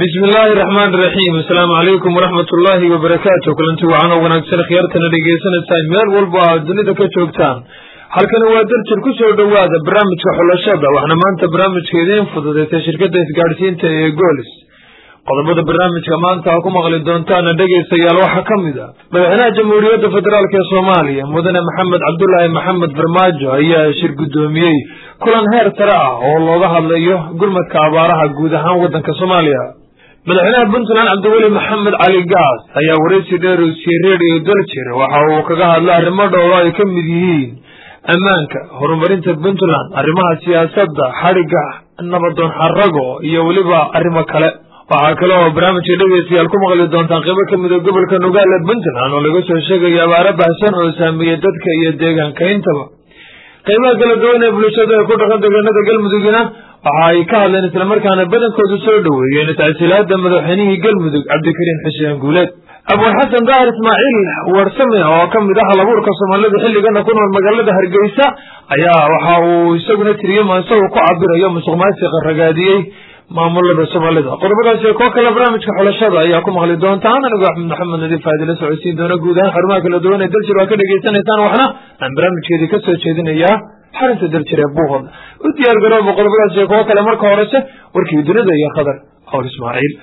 bismi illaahi raxmaan iraxiim asalaamu calaykum waraxmat ullaahi wabarakaatu kulanti wacan oo wanaagsan khiyaartana dhegeysanaysaa meel walba aad dunida ka joogtaan halkani waa darjir ku soo dhowaada barnaamijka xulashada waxna maanta barnaamijka idiin fududeysay shirkadda isgaadhsiinta ee goolis qodobada barnaamijka maanta aa ku maqli doontaana dhegaystayaal waxaa ka mid a madaxweynaha jamhuuriyadda federaalk ee soomaaliya mudane maxamed cabdulaahi maxamed farmaajo ayaa shir guddoomiyey kulan heer sare ah oo looga hadlayo gurmadka abaaraha guud ahaan waddanka soomaaliya madaxweynaha puntland cabdiweli maxamed cali gaas ayaa waraysi dheer u siiyey redio daljir waxa uu kaga hadlay arrimo dhowro ay ka mid yihiin ammaanka horumarinta puntland arrimaha siyaasadda xadhigga nabadoon xarago iyo weliba arrimo kale waxaa kale oo barnaamijka dhegeystayaal ku maqli doontaan qaybo ka mid a gobolka nugaale puntland oo laga soo sheegayo abaaro bahsan oo saameeyey dadka iyo deegaanka intaba qaybaha kala duwan ee bulshada ee ku dhaqan deegaanada galmudugina waxa ay ka hadleen islamarkaana badankoodu soo dhoweeyeen tacsiilaada madaxweynihii galmudug cabdikariim xuseen guuleed abwal xasan daahir ismaaciil warsame oo ka mid ah halabuurka soomaalida xilligana ku nool magaalada hargeysa ayaa waxa uu isaguna tiriyey maanse uu ku cabirayo musuq maasiqa ragaadiyey maamulada soomaalida qodobadaas koo kale barnaamijka xulashada ayaa ku maqli doontaan anigoo axmed maxamed nadiif aadila socodsiin doona guud ahaan xarumaha kala duwan ee daljir waa ka dhegaysanaysaan waxna aan barnaamijkeedii ka soo jeedinayaa xarinta daljir ee buuqod u diyaar garooba qodobadaas koo kale marka horese warkii dunida iyo khadar hawl ismaaciil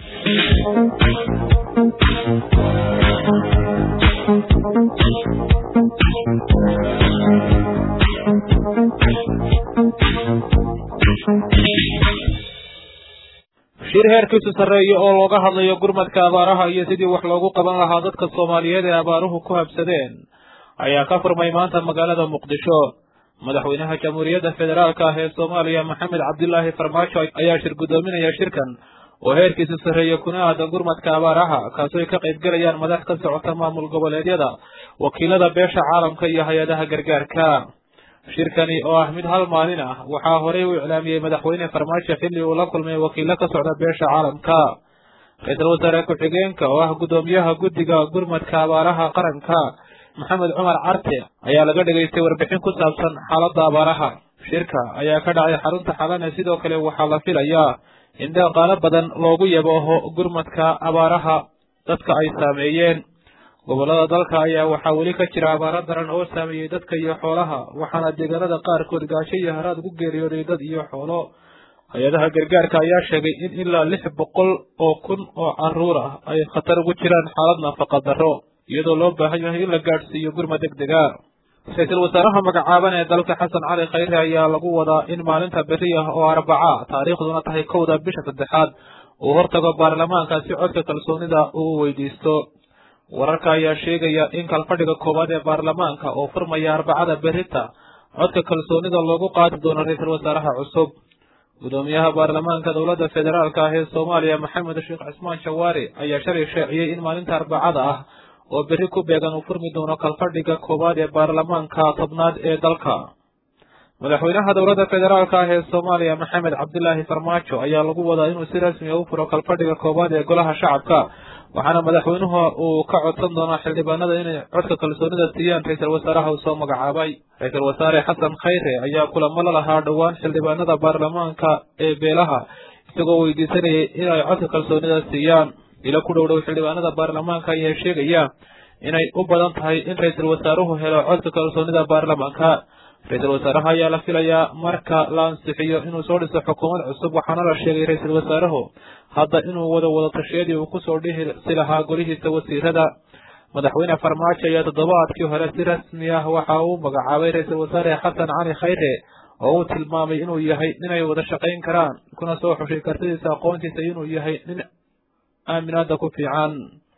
shir heerkiisu sarreeya oo looga hadlayo gurmadka abaaraha iyo sidii wax loogu qaban lahaa dadka soomaaliyeed ee abaaruhu ku habsadeen ayaa ka furmay maanta magaalada muqdisho madaxweynaha jamhuuriyadda federaalka ah ee soomaaliya maxamed cabdilaahi farmaajo ayaa shir guddoominaya shirkan oo heerkiisu sarreeya kuna aadan gurmadka abaaraha kaasoo ay ka qayb gelayaan madax ka socota maamul goboleedyada wakiilada beesha caalamka iyo hay-adaha gargaarka shirkani oo ah mid hal maalin ah waxaa horey u iclaamiyey madaxweyne farmaajo xilli uu la kulmay wakiilo ka socda beesha caalamka ra-iisul wasaare ku-xigeenka oo ah guddoomiyaha guddiga gurmadka abaaraha qaranka maxamed cumar carte ayaa laga dhegaystay warbixin ku saabsan xaaladda abaaraha shirka ayaa ka dhacay xarunta xalane sidoo kale waxaa la filayaa in dhaqaalo badan loogu yabooho gurmadka abaaraha dadka ay saameeyeen gobollada dalka ayaa waxaa weli ka jira abaaro daran oo saameeyey dadka iyo xoolaha waxaana deegaanada qaarkood gaasho iyo haraad ugu geeriyooday dad iyo xoolo hay-adaha gargaarka ayaa sheegay in ilaa lix boqol oo kun oo caruur ah ay khatar ugu jiraan xaalad nafaqa darro iyadoo loo baahan yahay in la gaadhsiiyo gurma deg dega ra-iisul wasaaraha magacaaban ee dalka xasan cali khayre ayaa lagu wadaa in maalinta berri ah oo arbaca taariikhduna tahay kowda bisha saddexaad uu hortago baarlamaanka si codka kalsoonida uu weydiisto wararka ayaa sheegaya in kalfadhiga koowaad ee baarlamaanka oo furmaya arbacada berita codka kalsoonida loogu qaadi doono ra-iisul wasaaraha cusub guddoomiyaha baarlamaanka dowladda federaalk ah ee soomaaliya maxamed sheekh cismaan shawaari ayaa shalay shaaciyey in maalinta arbacada ah oo berri ku beegan uu furmi doono kalfadhiga koowaad ee baarlamaanka tobnaad ee dalka madaxweynaha dowladda federaalk ah ee soomaaliya maxamed cabdilaahi farmaajo ayaa lagu wadaa inuu si rasmi a u furo kalfadhiga koowaad ee golaha shacabka waxaana madaxweynuhu uu ka codsan doonaa xildhibaanada inay codka kalsoonida siiyaan ra-iisul wasaaraha uu soo magacaabay ra-iisul wasaare xasan khayre ayaa kulamo la lahaa dhowaan xildhibaanada baarlamaanka ee beelaha isagoo weydiisanayay inay codka kalsoonida siiyaan ilo ku dhowdhow xildhibaanada baarlamaanka ayaa sheegaya inay u badan tahay in ra-iisul wasaaruhu helo codka kalsoonida baarlamaanka ra-iisul wasaaraha ayaa la filayaa marka la ansixiyo inuu soo dhiso xukuumad cusub waxaana la sheegay ra-iisul wasaaruhu hadda inuu wada wada tashiyadii uu kusoo dhisi lahaa golihiisa wasiirada madaxweyne farmaajo ayaa toddobaadkii hore si rasmi ah waxa uu magacaabay ra-iisul wasaare xasan cali khayre oo uu tilmaamay inuu yahay ninay wada shaqayn karaan kuna soo xushay kartidiisa aqoontiisa inuu yahay nin aaminaada ku fiican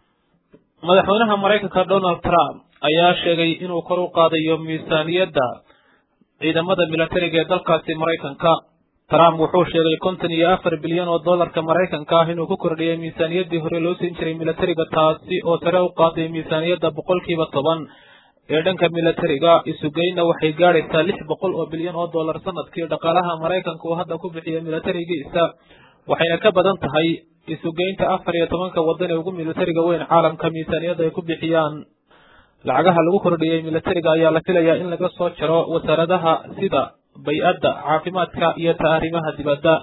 madaxweynaha maraykanka donald trump ayaa sheegay inuu kor u qaadayo miisaaniyadda ciidamada milatariga ee dalkaasi maraykanka trump wuxuu sheegay konton iyo afar bilyan oo dollarka maraykanka ah inuu ku kordhiyay miisaaniyaddii hore loo siin jiray milatariga taasi oo sare u qaaday miisaaniyadda boqolkiiba toban ee dhanka milatariga isugeyna waxay gaadhaysaa lix boqol oo bilyan oo dollar sanadkii dhaqaalaha maraykanka uu hadda ku bixiya milatarigiisa waxayna ka badan tahay isugeynta afar iyo tobanka waddan ee ugu milatariga weyn caalamka miisaaniyadda ay ku bixiyaan lacagaha lagu kordhiyey milatariga ayaa la filayaa in laga soo jaro wasaaradaha sida bay-adda caafimaadka iyo taariimaha dibadda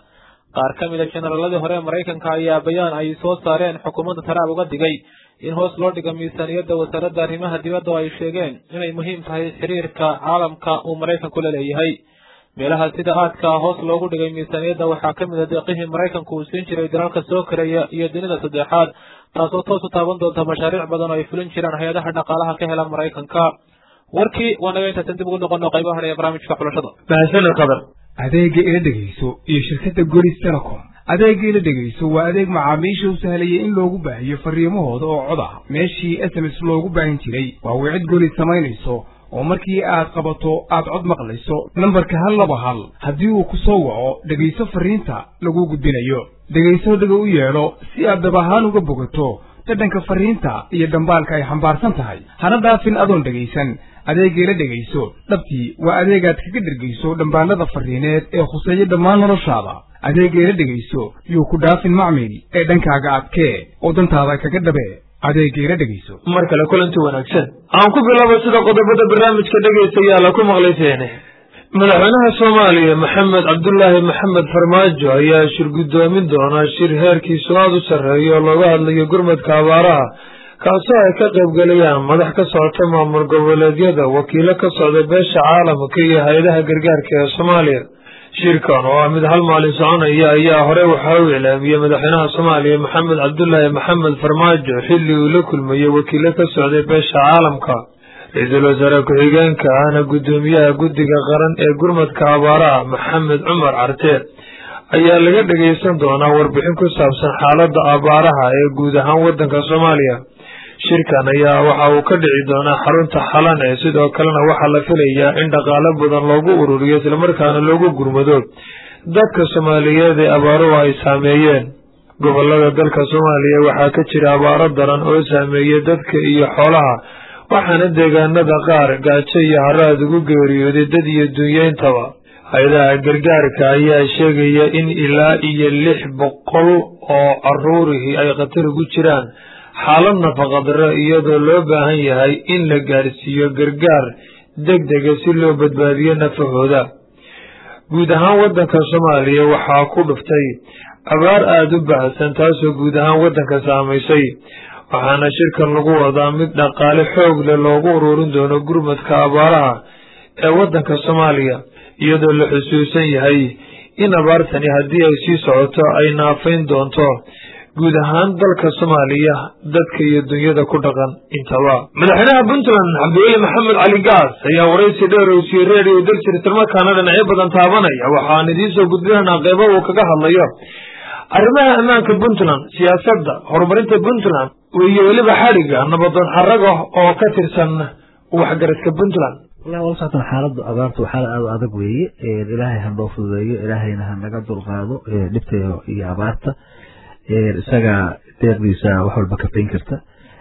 qaar ka mid a jenaraaladii hore ee maraykanka ayaa bayaan ay soo saareen xukuumadda taraab uga digay in hoos loo dhigo miisaaniyadda wasaaradda arrimaha dibadda oo ay sheegeen inay muhiim tahay xiriirka caalamka uu maraykanku la leeyahay meelaha sida aadka hoos loogu dhigay miisaaniyadda waxaa ka mid a deeqihii maraykanku uu siin jiray dalalka soo karaya iyo dunida saddexaad taasoo toos u taaban doonta mashaariic badan oo ay fulin jiraan hay-adaha dhaqaalaha ka hela maraykanka warkii waa naga intaasan dib ugu noqono qaybaha hore ee barnaamijka xulashada mahadsanid qadar adeega ila dhegayso iyo shirkadda golis telecom adeega ila dhegayso waa adeeg macaamiisha u sahlayay in loogu baahiyo fariimahooda oo cod ah meeshii s m s loogu baahin jiray waa wicid golis samaynayso oo markii aad qabato aad cod maqlayso nambarka hal laba hal haddii uu ku soo waco dhegayso fariinta laguu gudbinayo dhegayso dhega u yeedho si aad dab ahaan uga bogato dhadhanka fariinta iyo dhambaalka ay xambaarsan tahay hana dhaafin adoon dhegaysan adeegayla dhegayso dhabtii waa adeegaad kaga dhergayso dhambaallada farriineed ee khuseeya dhammaan noloshaada adeegayla dhegayso yuu ku dhaafin macmil ee dhankaaga adkee oo dantaada kaga dhabee adeegayla dhegayso mar kale kulanti wanaagsan aan ku bilaabo sida qodobada barnaamijka dhegaystayaala ku maqlayseene madaxweynaha soomaaliya maxamed cabdulaahi maxamed farmaajo ayaa shir guddoomin doona shir heerkiisu aada u sarreeya oo looga hadlayo gurmadka abaaraha kaasoo ay ka qaybgalayaan madax ka socota maamul goboleedyada wakiilo ka socda beesha caalamka iyo hay-adaha gargaarka ee soomaaliya shirkan oo ah mid hal maalin soconaya ayaa hore waxaa u iclaamiyey madaxweynaha soomaaliya maxamed cabdulaahi maxamed farmaajo xilli uu la kulmayey wakiilo ka socday beesha caalamka ra-iisul wasaare ku-xigeenka ahna guddoomiyaha guddiga qaran ee gurmadka abaaraha maxamed cumar carte ayaa laga dhagaysan doonaa warbixin ku saabsan xaaladda abaaraha ee guud ahaan waddanka soomaaliya shirkan ayaa waxa uu ka dhici doonaa xarunta xalan ee sidoo kalena waxaa la filayaa in dhaqaalo badan loogu ururiyo islamarkaana loogu gurmado dadka soomaaliyeed ee abaaruhu ay saameeyeen gobolada dalka soomaaliya waxaa ka jira abaaro daran oo saameeyey dadka iyo xoolaha waxaana deegaanada qaar gaajo iyo haraad ugu geeriyooday dad iyo dunyeyntaba hay-adaha gargaarka ayaa sheegaya in ilaa iyo lix boqol oo caruurihii ay khatar ugu jiraan xaalad nafaqadaro iyadoo loo baahan yahay in la gaarsiiyo gargaar deg dega si loo badbaadiyo nafahooda guud ahaan waddanka soomaaliya waxaa ku dhuftay abaar aada u baahsan taasoo guud ahaan waddanka saamaysay waxaana shirkan lagu wadaa mid dhaqaale xoog leh loogu ururin doono gurmadka abaaraha ee waddanka soomaaliya iyadoo la xusuusan yahay in abaartani haddii ay sii socoto ay naafayn doonto guud ahaan dalka soomaaliya dadka iyo dunyada ku dhaqan intaba madaxweynaha puntland cabdiweli maxamed cali gaas ayaa waraysi dheer oo siiyey reediyo daljir islamarkaana dhinacyo badan taabanaya waxaan idiin soo gudbinaynaa qeybo uu kaga hadlayo arrimaha ammaanka puntland siyaasadda horumarinta puntland iyo weliba xadhigga nabadoon xaraga oo ka tirsan waxgaradka puntland wallahi wala soctan xaaladda abaarta waa xaalad aada u adag weeye ilaahay ha noo fududeeyo ilaahayna ha naga dulqaado dhibta iyo abaarta isaga deeqdiisa wax walba kafayn karta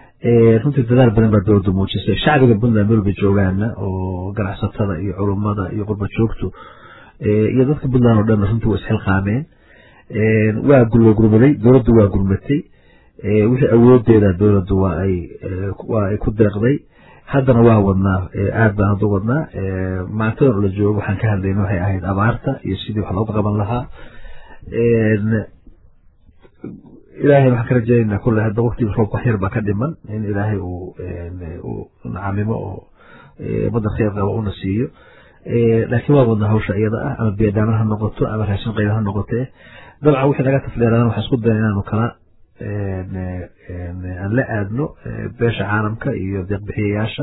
runtii dadaal badan baa dowladda muujisay shacbiga puntland meel bay joogaana oo ganacsatada iyo culummada iyo qurba joogtu iyo dadka puntland oo dhan runtii waa isxilqaameen waa gurba gurmaday dowladdu waa gurmatay wixii awoodeeda dowladdu waa ay waa ay ku deeqday haddana waa wadnaa aad baan hadda wadnaa maantadan oo la joogo waxaan ka hadlayna waxay ahayd abaarta iyo sidii wax looga qaban lahaa ilaahay waxaan ka rajaynaynaa kulle hadda waqtigii roob wax yar baa ka dhiman in ilaahay uu uu nacamimo oo ummadda khayr qaba una siiyo laakiin waa wadnaa hawsha iyada ah ama beedhaaman ha noqoto ama raashin qayba ha noqotee dabcan wixii naga tafleeradan waxaan isku daya inaanu kala aan la aadno beesha caalamka iyo deeqbixiyayaasha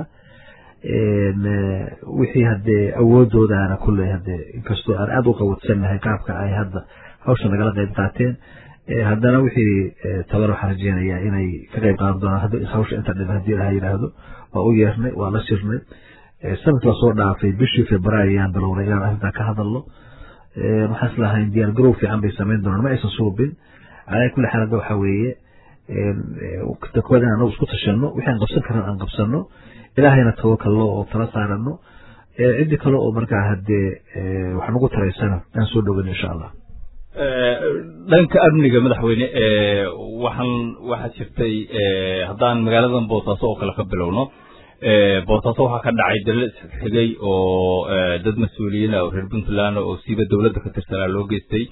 wixii haddee awoodoodaana kulley haddee inkastoo aan aada u qawadsannahay qaabka ay hadda hawsha nagala qayb qaateen haddana wixii tabar waxaan rajeynayaa inay ka qayb qaadan doonaan hawsha inta dhib haddii ilaha yidhaahdo waa u yeernay waa la shirnay sanadkii lasoo dhaafay bishii februaayo ayaan bilownay inaan arrintaa ka hadalno waxaan islahayn diyaar garow fiican bay samayn doonaan ma aysan suubin calaa kulli xaal hadda waxaa weeye koowaad in anagu isku tashanno wixii aan qabsan karna aan qabsanno ilaahayna tawakalno oo tala saarano ciddi kale oo markaa haddee wax nagu taraysana aan soo dhoweyno insha allah dhanka amniga madaxweyne waxaan waxaa jirtay haddaan magaaladan boosaaso oo kale ka bilowno boosaaso waxaa ka dhacay dalal isxigay oo dad mas-uuliyiin ah oo reer puntland oo siiba dowladda ka tirsanaa loo geystay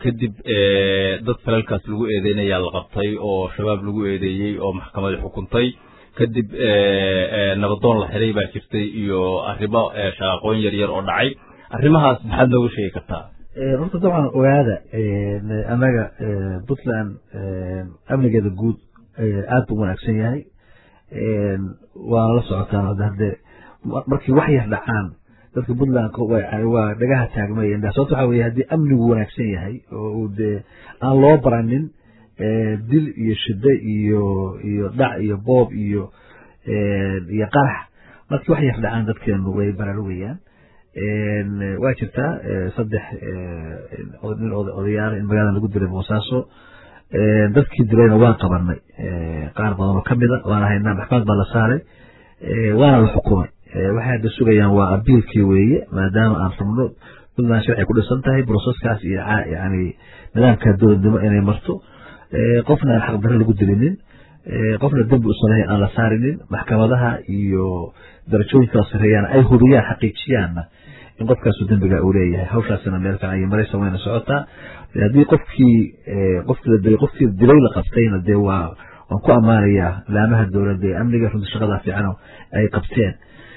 kadib dad falalkaas lagu eedeynayaa la qabtay oo shabaab lagu eedeeyey oo maxkamadi xukuntay kadib nabadoon la xiray baa jirtay iyo arrimo shaqaqooyin yar yar oo dhacay arrimahaas maxaad nooga sheegi kartaa horta dabcan ogaada annaga puntland amnigeeda guud aad buu wanaagsan yahay waana la socotaan hadde markii wax yar dhacaan dadka puntland waa dhagaha taagmaya sababto waxa weye haddii amnigu wanaagsan yahay oo uu dee aan loo baranin dil iyo shide iyo iyo dhac iyo boob iyo iyo qarax markii wax yar dhacaan dadkeenu way baraarugayaan waa jirtaa saddex nin odayaal in magaalada lagu dilay boosaaso dadkii dilayna waan qabanay qaar badan oo kamida waana haynaa maxkamad baa la saaray waana la xukumay waxay hadda sugayaan waa abiilkii weeye maadaama aan rabno puntland sharci ku dhisan tahay broseskaas iyo yani nidaamka dowladnimo inay marto qofna aan xaqdarre lagu dilinin qofna dembi usalehay aan la saarinin maxkamadaha iyo darajooyinka sareeyaan ay hubiyaan xaqiijiyaanna in qofkaasu dembiga uu leeyahay hawshaasina meel fiican iyo maraysa wayna socotaa haddii qofkii qofkii la dilay qofkii dilay la qabtayna dee waa waan ku ammaanayaa laamaha dowladda ee amniga runta shaqada fiican ay qabteen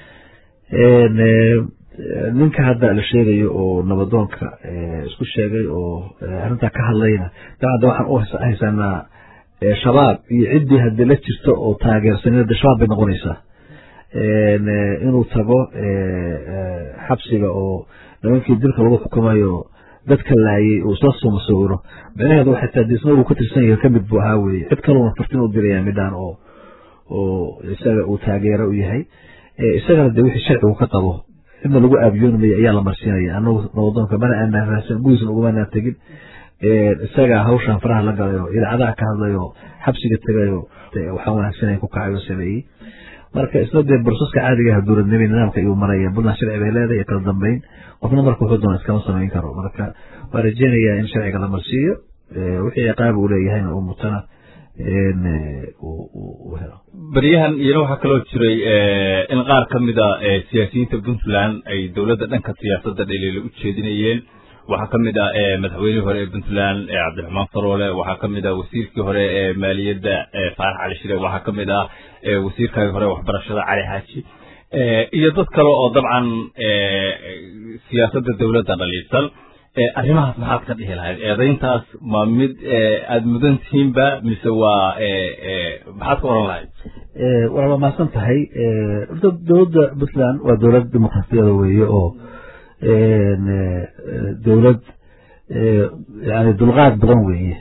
ninka hadda la sheegayo oo nabadoonka isku sheegay oo arrintaa ka hadlayna dabcan waxaan u haysanaa shabaab iyo ciddii haddii la jirto oo taageersanina de shabaab bay noqonaysaa inuu tago xabsiga oo nimankii dilka lagu xukumayo dadka laayay uu isla soo masawiro micnaheedu waxay tahay disna uu ka tirsan yahay kamid buu ahaa weye cid kaluna fartin u diraya midhaan oo oo isaga uu taageero u yahay isagana de wixii sharcigu ka qabo cidna lagu aabiyoonmaya ayaa la marsiinaya anagu nabadoonka mana aanaan raadsan gudiisna ugumanaan tegin isagaa hawshan faraha la galayo idaacadaha ka hadlayo xabsiga tegayo waxaan wanaagsanay ku kacay oo sameeyey marka isla dee borsaska caadiga ah dowladnimo nidaamka ayuu maraya puntland sharci bay leedahay iyo kala dambeyn qofna marka wuxuu doona iskama samayn karo marka waa rajeynayaa in sharciga la marsiiyo wixii ciqaab uu leeyahayna uu mutana uu helo beryahan iyana waxaa kaloo jiray in qaar ka mida siyaasiyiinta puntland ay dowladda dhanka siyaasadda dhaliila u jeedinayeen waxaa ka mid ah madaxweynihii hore ee puntland cabdiraxmaan faroole waxaa ka mid ah wasiirkii hore ee maaliyadda faarax cali shire waxaa ka mid ah wasiirkaagii hore waxbarashada cali xaaji iyo dad kale oo dabcan siyaasadda dowladda dhaliilsan arrimahaas maxaad ka dhihi lahayd eedayntaas ma mid aada mudan tihiinba mise waa maxaad ka oran lahayd waa mahadsan tahay horta dowladda puntland waa dowlad dimuqraasiyada weeye oo dowlad yani dulqaad badan weeye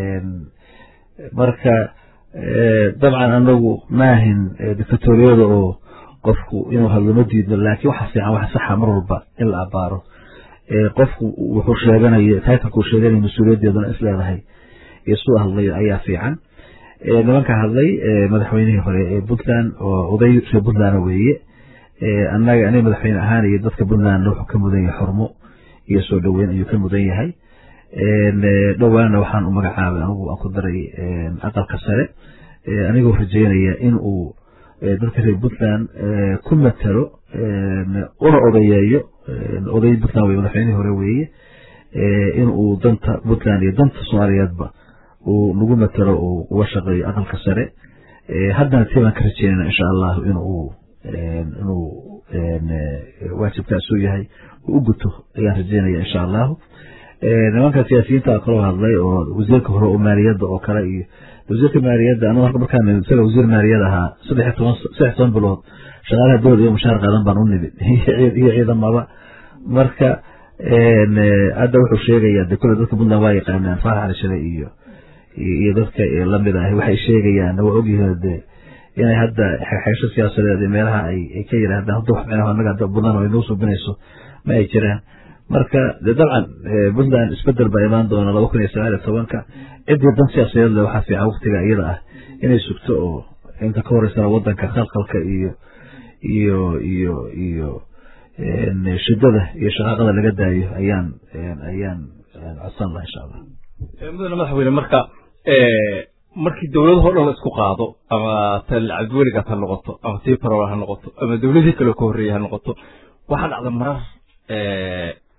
marka dabcan anagu maahin dictatoriyada oo qofku inuu hadlo ma diidno laakiin waxa fiican waxa saxa mar walba in la abaaro qofku wuxuu sheeganaya taytalkuu sheeganaya mas-uuliyaddeeduna is leedahay iyo suu hadlayo ayaa fiican nimanka hadlay madaxweynihii hore ee puntland oo oday reer puntland weeye annaga aniga madaxweyne ahaan iyo dadka puntland wuxuu ka mudan yahay xurmo iyo soo dhoweyn ayuu ka mudan yahay dhowaanna waxaan u magacaabay anigu aan ku daray aqalka sare anigoo rajeynaya in uu dadka reer puntland ku matalo una odayeeyo oday puntland wey madaxweynihii hore weeye in uu danta puntland iyo danta soomaaliyeedba uu nagu matalo uu uga shaqeeyo aqalka sare haddana tii baan ka rajeynayna insha allahu inuu inuu waajibkaasuu yahay uu u guto ayaan rajeynaya insha allahu nimanka siyaasiyiinta kaloo hadlay oo wasiirka hore oo maaliyadda oo kale iyo wasiirka maaliyadda anigu halka markaan isaga wasiir maaliyad ahaa saddex toban saddex toban bilood shaqaalaha dowlad iyo mushaar qaadan baan u nimid iyo ciidamaba marka hadda wuxuu sheegayaa de kule dadka puntland waa yaqaanaan faarax alishade iyo iyo dadka lamid ah waxay sheegayaan waa ogyihiin de inay hadda xegsho siyaasadeed meelaha ay ka yidhaahdaan hadda wax micnaha annaga hadda puntland ay noo subinayso ma ay jiraan marka de dabcan puntland isbedel baa imaan doona laba kun iyo sagaal iyo tobanka ciddii dan siyaasadeed le waxaa fiican waktiga iyada ah inay sugto oo inta ka horeysana wadanka khalkhalka iyo iyo iyo iyo shidada iyo shaqaaqada laga daayo ayaan ayaan codsan laha insha allah mudane madaxweyne marka markii dowladahoo dhan la isku qaado ama tal cabdiweligaas ha noqoto ama tii farool ha noqoto ama dowladihii kale ka horreeyey ha noqoto waxaa dhacda marar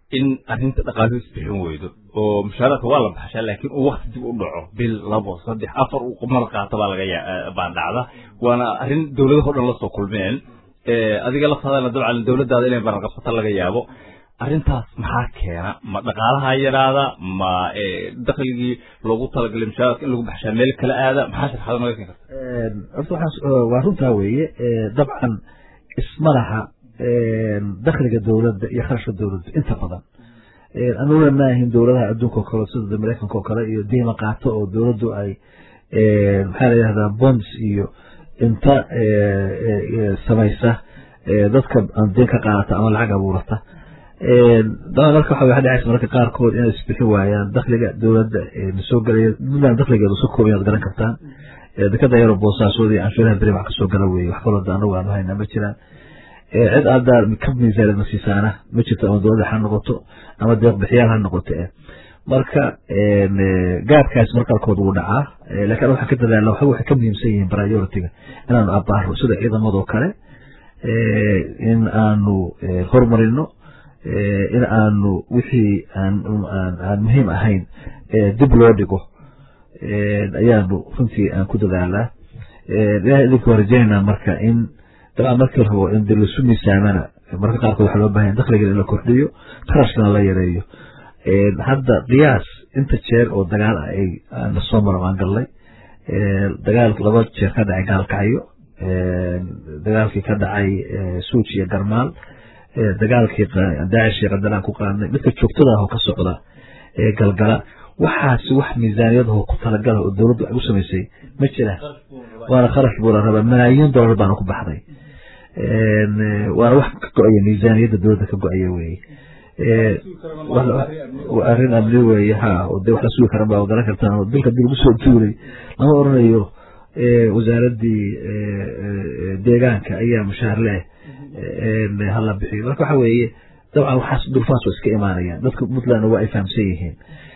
in arrinta dhaqaaluhu isbixin weydo oo mushaaraadka waa la baxshaa laakiin uu wakti dib u dhaco bil labo saddex afar uu mala qaato baa laga yaa baa dhacda waana arrin dowladaho dhan lasoo kulmeen adiga laftaadana dabcan dowladdaada inay baranqabsato laga yaabo arrintaas maxaa keena ma dhaqaalaha yaraada ma dakligii loogu talagalay mushaaraadka in lagu baxshaa meel kala aada maxaa sharxada naga keen karta horta waxaan waa runtaa weeye dabcan ismalaha dakhliga dowladda iyo kharashka dowladda inta badan anuguna maahin dowladaha adduunka oo kale sida maraykanka oo kale iyo diima qaato oo dowladdu ay maxaa la yihahdaa bonds iyo inta samaysa dadka deen ka qaadata ama lacag abuurata dabcan marka waxa waxa dhacaysa mararka qaarkood inay isbixin waayaan dakhliga dowladda soo galaya puntland dakhligeedu soo kooban inaad garan kartaan dekada yaro boosaasood iyo canshuuraha beri wax kasoo gala weeye wax kaloo anagu aanu hayna ma jiraan cid hadda ka miisaanad ma siisaana ma jirto ama dowladda ha noqoto ama deeq bixiyaal ha noqoto marka gaadkaas mar qaarkood wuu dhacaa lakin waxaan ka dadaalna waxa waxay ka muhiimsan yihiin priority-ga inaanu abaaro sida ciidamadoo kale in aanu horumarino in aanu wixii aan muhiim ahayn dib loo dhigo ayaanu runtii aan ku dadaalaa ilahay idinka waa rajaynaa marka in dabcan markii rabo in de lasu miisaamana marka qaarkood waxaa loo bahan dakhligan in la kordhiyo qarashkana la yareeyo hadda qiyaas inta jeer oo dagaal ah ay na soo maro aan gallay dagaal laba jeer ka dhacay gaalkacyo dagaalkii ka dhacay suuj iyo garmaal dagaalkii daacish iyo qadalaan ku qaadnay midka joogtada ah oo ka socda galgala waxaasi wax miisaaniyadaho ku talagala oo dowladdu ay u samaysay ma jiraan waana kharash buu la rabaa malaayiin dollar baana ku baxday waana wax ka go-aya miisaaniyadda dowladda ka go-aya weye arrin amni weye ha de wax la sugi karan baa garan kartaan oo dilka dib lagu soo duulay lama oranayo wasaaraddii deegaanka ayaa mushaar leh hala bixiyo marka waxa weeye dabcan waxaas durfaas waa iska imaanayaan dadka puntlandna waa ay fahamsan yihiin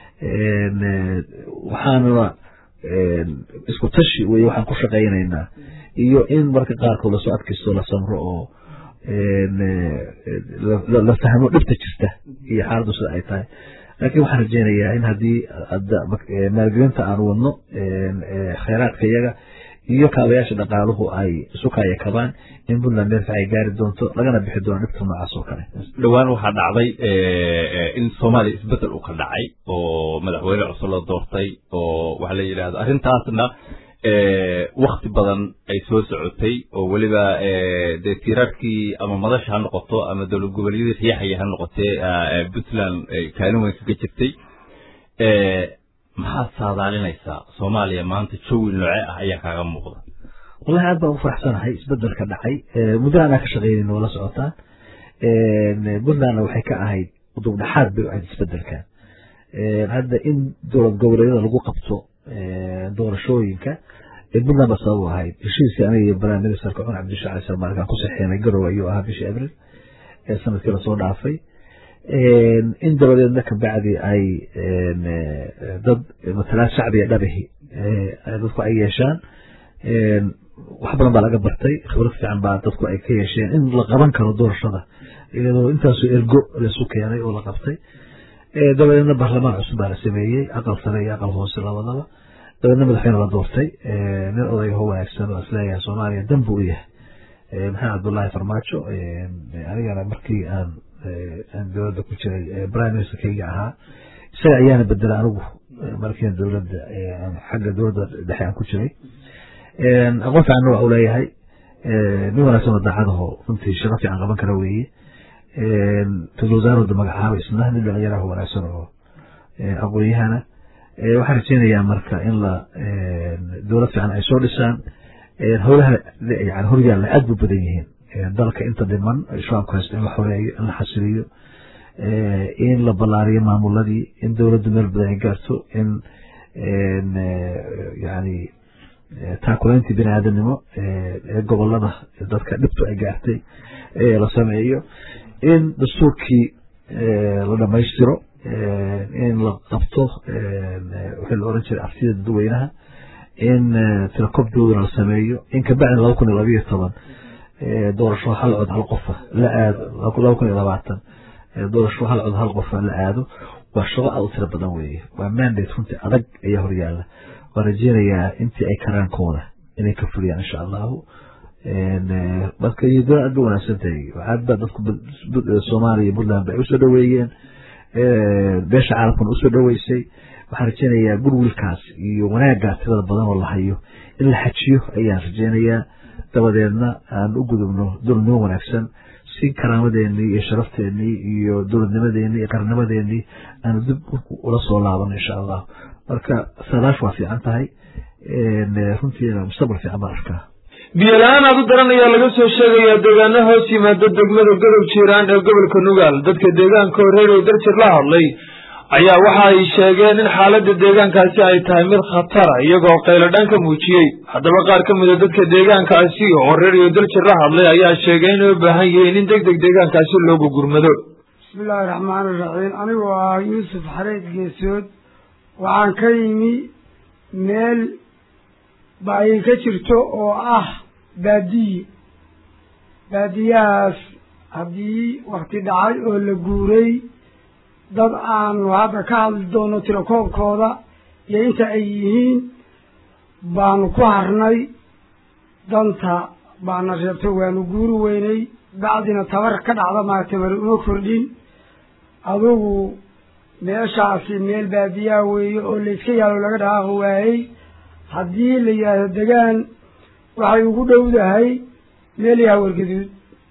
waxaanuna isku tashi weye waxaan ku shaqaynaynaa iyo in marka qaarkood lasoo adkaysto la samro oo la fahmo dhibta jirta iyo xaaladdu sida ay tahay laakiin waxaan rajeynayaa in haddii maalgelinta aan wadno khayraadka iyaga iyo kaabayaasha dhaqaaluhu ay isu kaaya kabaan in puntland meel fiican ay gaari doonto lagana bixi doono dhibta noocaas oo kale dhowaan waxaa dhacday in soomaaliya isbedel uu ka dhacay oo madaxweyne cusub la doortay oo waxa la yidhahdo arrintaasna wakti badan ay soo socotay oo weliba dee tiirarkii ama madasha ha noqoto ama dowlad goboleedyadii riyaxaya ha noqotee puntland kaalin weyn kaga jirtay maxaad saadaalinaysaa soomaaliya maanta jawi nooce ah ayaa kaaga muuqda wallahi aad baan ugu faraxsanahay isbedelka dhacay muddo anaa ka shaqeynayna waa la socotaan puntlandna waxay ka ahayd udubdhaxaad bay u ahayd isbedelkan hadda in dowlad goboleedyada lagu qabto doorashooyinka puntland ba sabab u ahayd heshiiskii aniga iyo prime ministerka cumar cabdisha cali salmaarkaan ku saxeenay garowe ayuu ahaa bishii abril ee sanadkii lasoo dhaafay in dabadeedna kabacdi ay dad matalaad shacbiga dhabihi dadku ay yeeshaan wax badan baa laga bartay khibrad fiican baa dadku ay ka yeesheen in la qaban karo doorashada iyadoo intaasoo ergo laisu keenay oo la qabtay dabadeedna baarlamaan cusub baa la sameeyey aqal sare iyo aqal hoose labadaba dabeedna madaxweyne la doortay nin odayga ho wanaagsan oo isleeyahay soomaaliya dan buu u yahay maxamed cabdullaahi farmaajo anigana markii aan aan dowladda ku jiray prime ministerkayga ahaa isaga ayaana bedela anigu markiina dowladda xagga dowladda dhexe aan ku jiray aqoon fiicanna waa u leeyahay nin wanaagsan oo daacadaho runtii shaqo fiican qaban kara weeye ra-isul wasaarooda magacaaba isna nin dhalinyaraha wanaagsan oo aqoon-yahana waxaan rajeynayaa marka in la dowlad fiican ay soo dhisaan howlaha yani horyaalla aad bu badan yihiin dalka inta dhiman shabaabka haysta in la xoreeyo in la xasiliyo in la ballaariyo maamuladii in dowladdu meel badan ay gaarto in yani taakulayntii bini aadamnimo ee gobolada dadka dhibtu ay gaartay la sameeyo in dastuurkii la dhamaystiro in la qabto wixii la oran jiray arsida dadweynaha in tirakobdoodana la sameeyo in kabacdi laba kun iyo labayo toban doorasho hal cod hal qofa la aado laba kun iyo labaatan doorasho hal cod hal qof la aado waa shaqo aad u tiro badan weeye waa mandate runtii adag ayaa horyaala waan rajeynayaa intii ay karaankooda inay ka fuliyaan insha allahu marka iyo doon aad ba wanaagsan tahay aad ba dadku soomaaliya iyo puntland bay usoo dhaweeyeen beesha caalamkuna usoo dhaweysay waxaan rajeynayaa gurwilkaas iyo wanaagaas tirada badan oo la hayo in la xajiyo ayaan rajeynayaa dabadeedna aan u gudubno dowladnimo wanaagsan si karaamadeenii iyo sharafteenii iyo dowladnimadeenii iyo qarnimadeenii aanu dib ula soo laabano insha allah marka saadaash waa fiican tahay runtiina mustaqbal fiican baan arkaa biyo la-aan aad u daran ayaa laga soo sheegayaa deegaano hoos yimaada degmada godob jiiraan ee gobolka nugaal dadka deegaanka horeerow darjir la hadlay ayaa waxa ay sheegeen in xaaladda deegaankaasi ay tahay mid khatara iyagoo qayladhaan ka muujiyey haddaba qaar ka mida dadka deegaankaasi oo reeriyo darjir la hadlay ayaa sheegay inay u baahan yihiin in deg deg deegaankaasi loogu gurmado bismillaahi raxmaani raxiim anigoo ah yuusuf xareed geesood waxaan ka yimi meel baayin ka jirto oo ah baadiye baadiyahaas haddii wakti dhacay oo la guuray dad aanu hadda ka hadli doono tirakoobkooda iyo inta ay yihiin baanu ku harnay danta baana reebtay waanu guuri weynay bacdina tabar ka dhacda maa tabari uma kordhin adugu meeshaasi meel baadiyaha weeye oo layska yaalo laga dhaqaaqi waayey haddii la yidhaahdo degaan waxay ugu dhowdahay meel yaha wargaduud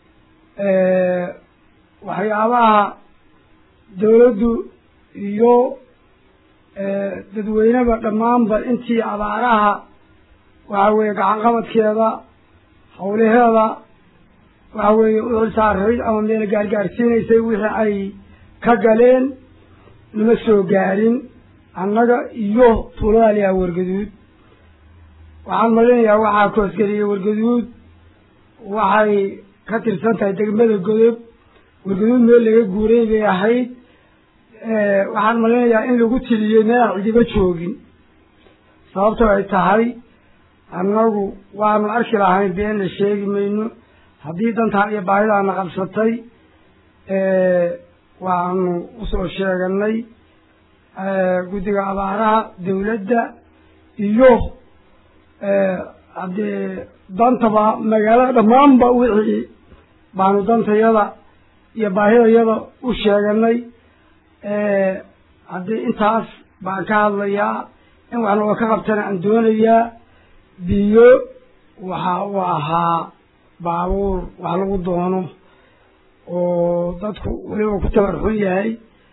waxyaabaha dawladdu iyo dadweyneba dhammaanba intii abaaraha waxa weeye gacanqabadkeeda hawlaheeda waxa weeye u xilsaarayd ama meel gaargaarsiinaysay wixii ay ka galeen nama soo gaarin annaga iyo tuulada liyaa wargaduud waxaan malinayaa waxaa koosgeliyey wargaduud waxay ka tirsan tahay degmada godob wargaduud meel laga guuray bay ahayd waxaan malinayaa in lagu tiliyey meel aan cidiba joogin sababtoo ay tahay annagu waanu arki lahayn beenna sheegi mayno haddii dantaa iyo baahidaana qabsatay waanu usoo sheeganay guddiga abaaraha dawladda iyo haddee dantaba magaalada dhammaanba wixii baanu dantayada iyo baahidayada u sheeganay haddii intaas baan ka hadlayaa in wax nooga ka qabtana aan doonayaa biyo waxa uu ahaa baabuur wax lagu doono oo dadku weliba ku tabar xun yahay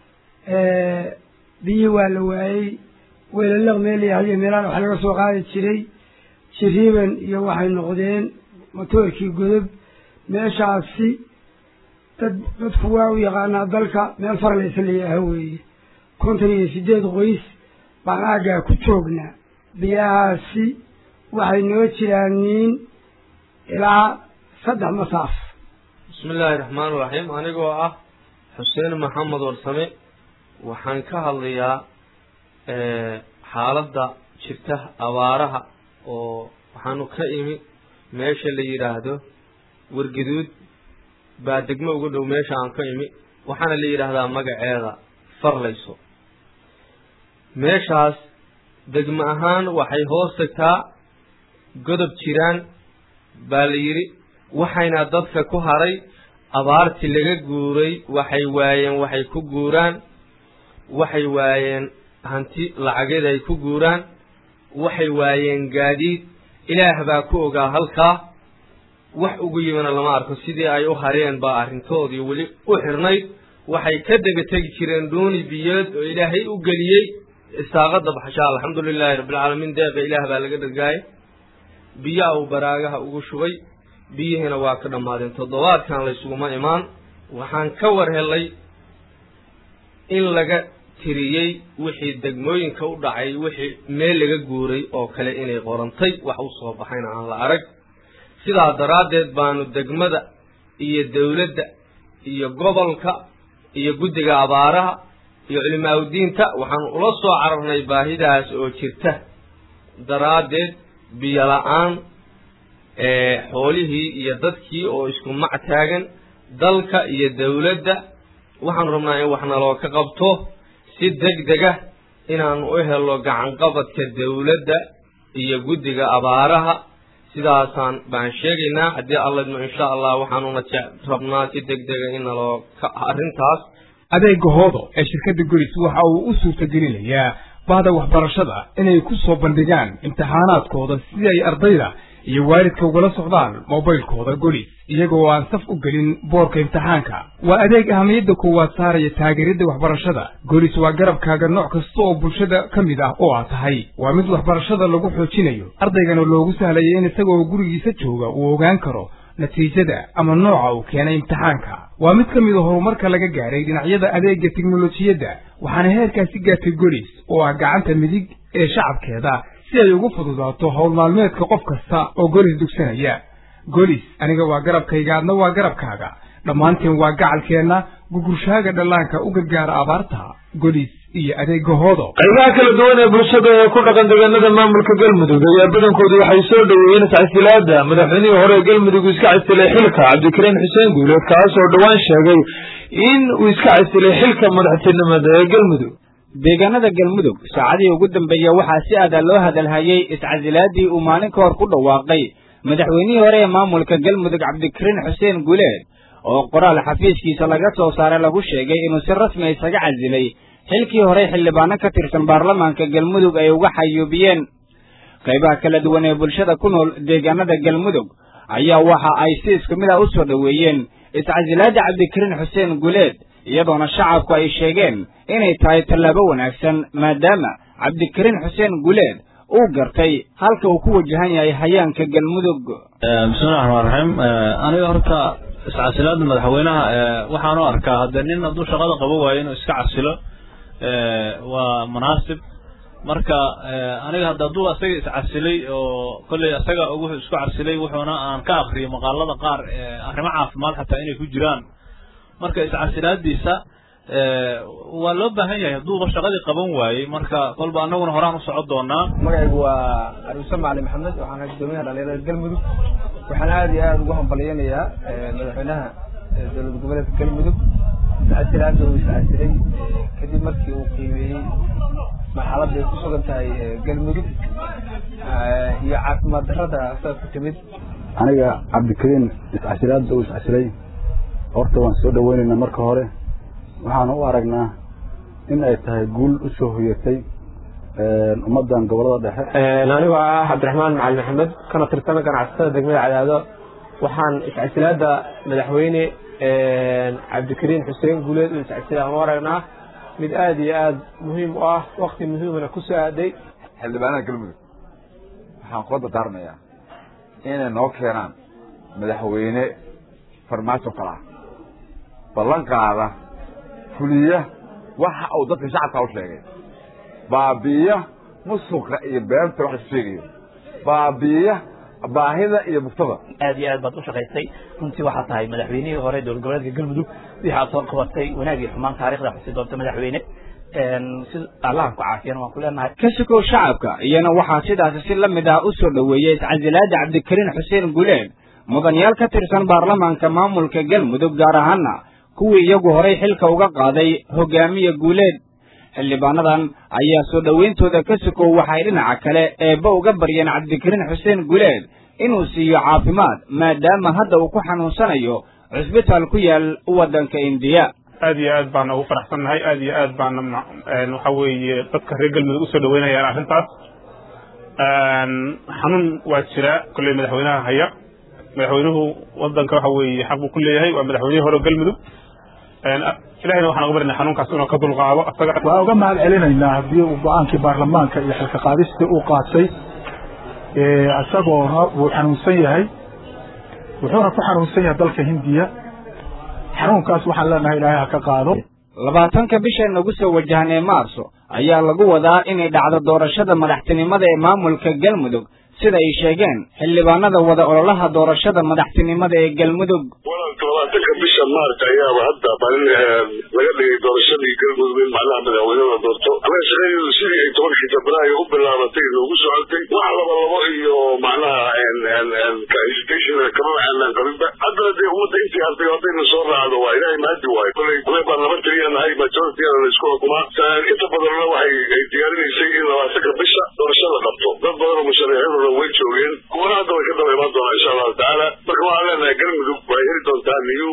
biyihii waa la waayey weelalaq meel yahay iyo meelaha wax laga soo qaadi jiray jiriiban iyo waxay noqdeen motoorkii godob meeshaasi dad dadku waa u yaqaanaa dalka meel farlaysa layaha weeye kontan iyo sideed qoys baan aaggaa ku joognaa biyahaasi waxay noo jiraan niin ilaa saddex masaaf bismi illaahi raxmaan iraxiim anigoo ah xuseen maxamed warsame waxaan ka hadlayaa xaaladda jirta abaaraha oo waxaanu ka imi meesha la yidhaahdo wargaduud baa degmo uga dhow meesha aan ka imi waxaana la yidhaahdaa magaceeda farlayso meeshaas degmo ahaan waxay hoos tagtaa godob jiraan baa la yidhi waxayna dadka ku haray abaartii laga guuray waxay waayeen waxay ku guuraan waxay waayeen hanti lacageed ay ku guuraan waxay waayeen gaadiid ilaah baa ku ogaa halkaa wax ugu yimina lama arko sidii ay u hareen baa arrintoodii weli u xirnayd waxay ka daba tegi jireen dhuuni biyood oo ilaahay u geliyey isaaqada baxshaa alxamdu lilaahi rabbilcaalamiin deeqa ilaah baa laga dhargaayay biyaa uu baraagaha ugu shubay biyihiina waa ka dhammaadeen toddobaadkan laysuguma imaan waxaan ka war helay in laga tiriyey wixii degmooyinka u dhacay wixii meel laga guuray oo kale inay qorantay wax u soo baxayna aan la arag sidaa daraaddeed baanu degmada iyo dawladda iyo gobolka iyo guddiga abaaraha iyo culimaaudiinta waxaanu ula soo cararnay baahidaas oo jirta daraaddeed biyo la-aan xoolihii iyo dadkii oo isku mac taagan dalka iyo dawladda waxaanu rabnaa in wax naloo ka qabto si deg dega inaanu u helo gacanqabadka dawladda iyo guddiga abaaraha sidaasaan baan sheegaynaa haddii alladmo insha allah waxaanuna je rabnaa si deg dega in naloo ka arrintaas adeega hoodo ee shirkadda golis waxa uu u suurtagelinayaa bahda waxbarashada inay ku soo bandhigaan imtixaanaadkooda si ay ardayda iyo waalidka ugala socdaan mobaylkooda golis iyagoo aan saf u gelin boorka imtixaanka waa adeeg ahamiyadda koowaad saaraya taageeridda waxbarashada golis waa garabkaaga nooc kasta oo bulshada ka mid ah oo aad tahay waa mid waxbarashada lagu xoojinayo ardaygana loogu sahlaya in isagoo gurigiisa jooga uu ogaan karo natiijada ama nooca uu keenay imtixaanka waa mid ka mid a horumarka laga gaaray dhinacyada adeega teknolojiyadda waxaana heerkaasi gaartay golis oo ah gacanta midig ee shacabkeeda si ay ugu fududaato howl maalmeedka qof kasta oo golis dugsanaya golis aniga waa garabkayga adna waa garabkaaga dhammaanteen waa gacalkeenna gugurshaaga dhallaanka u gargaara abaarta golis iyo adeega hoodo qaybaha kala duwan ee bulshada ee ku dhaqan deegaanada maamulka galmudug ayaa badankoodu waxay soo dhoweeyeen iscasilaada madaxweynihii hore ee galmudug iska casilay xilka cabdikariin xuseen guuleed kaasoo dhowaan sheegay in uu iska casilay xilka madaxtinimada ee galmudug deegaanada galmudug saacadihii ugu dambeeya waxaa si aada loo hadalhayey iscasilaadii uu maalin ka hor ku dhawaaqay madaxweynihii hore ee maamulka galmudug cabdikariin xuseen guuleed oo qoraal xafiiskiisa laga soo saaray lagu sheegay inuu si rasmi isaga casilay xilkii hore xildhibaano ka tirsan baarlamaanka galmudug ay uga xayuubiyeen qaybaha kala duwan ee bulshada ku nool deegaanada galmudug ayaa waxa ay si isku mid ah u soo dhoweeyeen iscasilaada cabdikariin xuseen guuleed iyadoona shacabku ay sheegeen inay tahay tallaabo wanaagsan maadaama cabdikariin xuseen guuleed uu gartay halka uu ku wajahan yahay hayaanka galmudug bismillahi raxmaan raxiim aniga horta iscasilaada madaxweynaha waxaan u arkaa hadde nin hadduu shaqada qabo waayo inuu iska casilo waa munaasib marka aniga hadda hadduu asaga iscasilay oo kolley asaga wuxuu isku casilay wuxuuna aan ka akriyay maqaalada qaar arrimo caafimaad xataa inay ku jiraan marka iscasilaadiisa waa loo baahan yahay hadduuba shaqadii qaban waayey marka kolba anaguna horaan u socon doonaa magacaygu waa aruuse macali maxamed waxaan gudoomiyaha dhalinyarada galmudug waxaan aada iyo aada ugu hambalyanayaa madaxweynaha dowlad goboleedka galmudug iscasilaada uu iscasilay kadib markii uu qiimeeyey marxaladda ay ku sugan tahay galmudug iyo caafimaad darrada saa ku timid aniga cabdikariin iscasilaada uu iscasilay horta waan soo dhaweynaynaa marka hore waxaana u aragnaa in ay tahay guul u soo hoyatay ummaddan gobolada dhexe anigoo ah cabdiraxmaan macali maxamed kana tirsan ganacsatada degmada cadaado waxaan iscasilaada madaxweyne cabdikariin xuseen guuleed uu iscasila aan u aragnaa mid aada iyo aada muhiim u ah wakti muhiimana ku soo aaday xildhibaanada galmudug waxaan kula dardaarmayaa inay noo keenaan madaxweyne farmaajo kala ballan qaada fuliya waxa uu dadka shacabka u sheegay baabi'iya musuqa iyo beenta wax isu sheegayo baabi'iya baahida iyo mugtada aad iyo aad baad u shaqaysay runtii waxaa tahay madaxweynihii hore dowlad goboleedka galmudug wixii aad soo qabatay wanaag iyo xumaan taarikhda xusi doonta madaxweyne si allahan ku caafiyana waan ku leenahay ka sukow shacabka iyana waxaa sidaasi si la mid ah u soo dhoweeyey iscasilaada cabdikariin xuseen guuleed mudanayaal ka tirsan baarlamaanka maamulka galmudug gaar ahaana kuwii iyagu horay xilka uga qaaday hogaamiye guuleed xildhibaanadan ayaa soo dhowayntooda ka sukow waxay dhinaca kale eebba uga baryeen cabdikariin xuseen guuleed inuu siiyo caafimaad maadaama hadda uu ku xanuunsanayo cusbitaal ku yaal waddanka indiya aad iyo aad baana ugu faraxsannahay aad iyo aad baana waxa weeye dadka reer galmudug usoo dhaweynayaan arrintaas xanuun waa jiraa kolley madaxweynaha haya madaxweynuhu wadanka waxa weeye xaq buu ku leeyahay waa madaxweynihii hore galmudug ilahayna waxaan uga barinay xanuunkaas inuu ka dulqaado asaga waan uga mahad celinaynaa haddii uu go-aankii baarlamaanka iyo xilka qaadistii uu qaatay isagoona wuu xanuunsan yahay wuxuuna ku xanuunsan yahay dalka hindiya xanuunkaas waxaan leenahay ilaahay ha ka qaado labaatanka bisha nagu soo wajahan ee maarso ayaa lagu wadaa inay dhacdo doorashada madaxtinimada ee maamulka galmudug sida ay sheegeen xildhibaanada wada ololaha doorashada madaxtinimada ee galmudug labaatanka bisha maarta ayaaba hadda balin laga dhigay doorashadii galmudug in macnaha madaxweynada doorto anaga shaqadeedu sidii ay tobankii febraayo u bilaabatay noogu socotay wax laba labo iyo macnaha hesitation kama aanaan qabinba haddana dee ummadda intii hartay haddayna soo raacdo waa ilaahay mahadi waayo koley koley baa nabad la isku xukumaa inta badanna waxay ay diyaarinaysay in labaatanka bisha doorasho la qabto dad badan oo musharaxiinuna way joogeen kuwana hadda way ka daba imaan doonaa insha allahu tacaala marka waxaan leenahay galmudug waxay heli doontaa new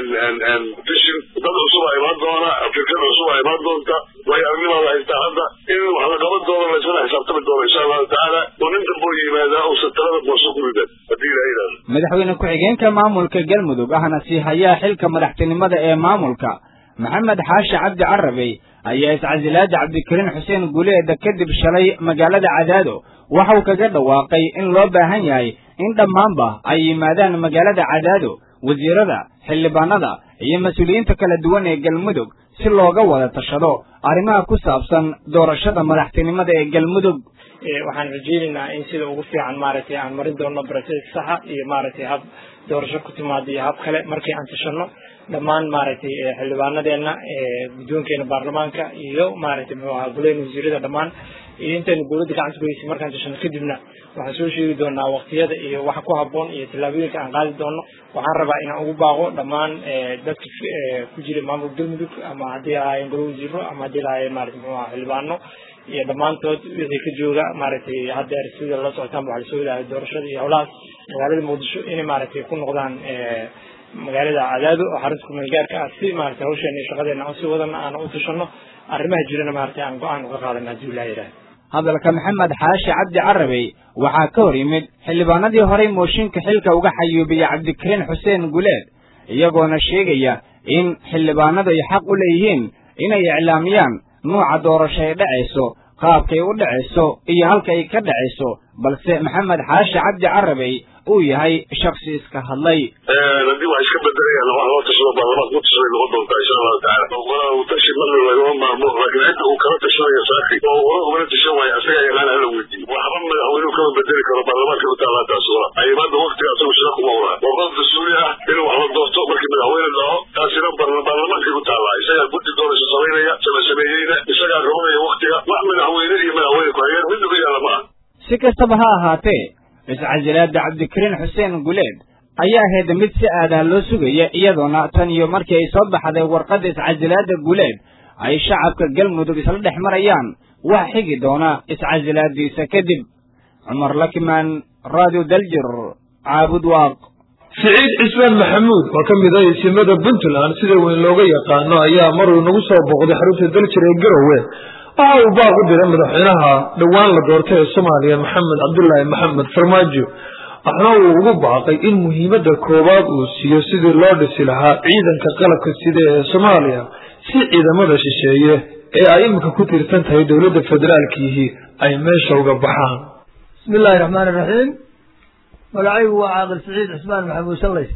vision dad cusub aa imaan doona fikir cusub aa imaan doonta way arnimaada haystaa hadda in wax la qaban doono laysla xisaabtami doono insha allahu tacaala oo nin dambo yimaadaa uusan talada booso ku ridan haddii ilaha yidhahdo madaxweyne ku-xigeenka maamulka galmudug ahna sii hayaa xilka madaxtinimada ee maamulka maxamed xaashi cabdi carabey ayaa iscasilaada cabdikariin xuseen guleeda kadib shalay magaalada cadaado waxau kaga dhawaaqay in loo baahan yahay in dhammaanba ay yimaadaan magaalada cadaado wasiirada xildhibaanada iyo mas-uuliyiinta kala duwan ee galmudug si looga wada tashado arrimaha ku saabsan doorashada madaxtinimada ee galmudug waxaan rajeynaynaa in sida ugu fiican maaragtay aan marin doono broces saxa iyo maaragtay hab doorasho ku timaado iyo hab kale markii aan tashano dhammaan maaragtay xildhibaanadeena guddoonkeena baarlamaanka iyo maaragtay muxuu ahaa guleyn wasiirada dhammaan iyo intaynu dowladda gacanta ku heysay markaan tashano kadibna waxaan soo sheegi doonaa waqtiyada iyo waxa ku habboon iyo tallaabooyinka aan qaadi doono waxaan rabaa inaan ugu baaqo dhammaan dadka ku jira maamulka galmudug ama haddii ahaayeen golo wasiiro ama haddii lahaayeen maaragtay muxuu ahaa xildhibaano iyo dhammaantood wixii ka jooga maaragtay haddeer sida la socotaan waxaa lasoo wadaaya doorashada iyo howlahaas magaalada muqdisho inay maaragtay ku noqdaan magaalada cadaado oo xarunta kumeel gaarka ah si maaragtay hawsheena iyo shaqadeena aan sii wadana aan u tashano arrimaha jirana maaragtay aan go-aan uga qaadana haddii ilaha yidhaha hadalka maxamed xaashi cabdi carabey waxaa ka hor yimid xildhibaanadii horey mooshinka xilka uga xayuubiyey cabdikariin xuseen guleed iyagoona sheegaya in xildhibaanadu ay xaq u leeyihiin inay iclaamiyaan nuuca doorasho ay dhacayso qaabkay u dhacayso iyo halka ay ka dhacayso balse maxamed xaashi cabdi carabey uu yahay shaksi iska hadlay haddii wax iska bedelayaan wax loo tashado baarlamaanka ku tashaday noqon doontaa insha allahu tacaala walaa uu tashi marna lagama maarmo laakiin cidda uu kala tashanaya saaki oo hore ugala tashan waayo asaga yaqaan hala weydiiyo waxba madaxweynuhu kama bedeli karo baarlamaanka u taallaa taas wala aymaada waqtiga asagu shira kuma oraa waa qof mas-uuli ah inuu wax la doorto markii madaxweyne dhaco taasina baarlamaankay ku taallaa isagaa guddi doorasho samaynaya sama sameeyeyna isagaa rabanaya waqtiga wax madaxweyne iyo madaxweyne ku-xigeen mid uga yaala ma ah si kastaba ha ahaatee iscasilaada cabdikariin xuseen guleed ayaa ahayd mid si aadah loo sugaya iyadoona tan iyo markii ay soo baxday warqadda iscasilaada guleed ay shacabka galmudug isla dhex marayaan wax xigi doona iscasilaadiisa kadib cumar lakimaan radio daljir caabud waaq siciid cismaan maxamuud oo ka mid ah isimada puntland sida weyn looga yaqaano ayaa maruu nagu soo booqday xarunta daljir ee garowe waxa uu baaq u diray madaxweynaha dhowaan la doortay ee soomaaliya maxamed cabdulaahi maxamed farmaajo waxna uu ugu baaqay in muhiimadda koowaad uu siiyo sidii loo dhisi lahaa ciidanka qalabka sida ee soomaaliya si ciidamada shisheeye ee ay iminka ku tiirsan tahay dowladda federaalkiihi ay meesha uga baxaan bismi illaahi raxmaan iraxiim magacaygu waa caaqil siciid cismaan maxamuud shallays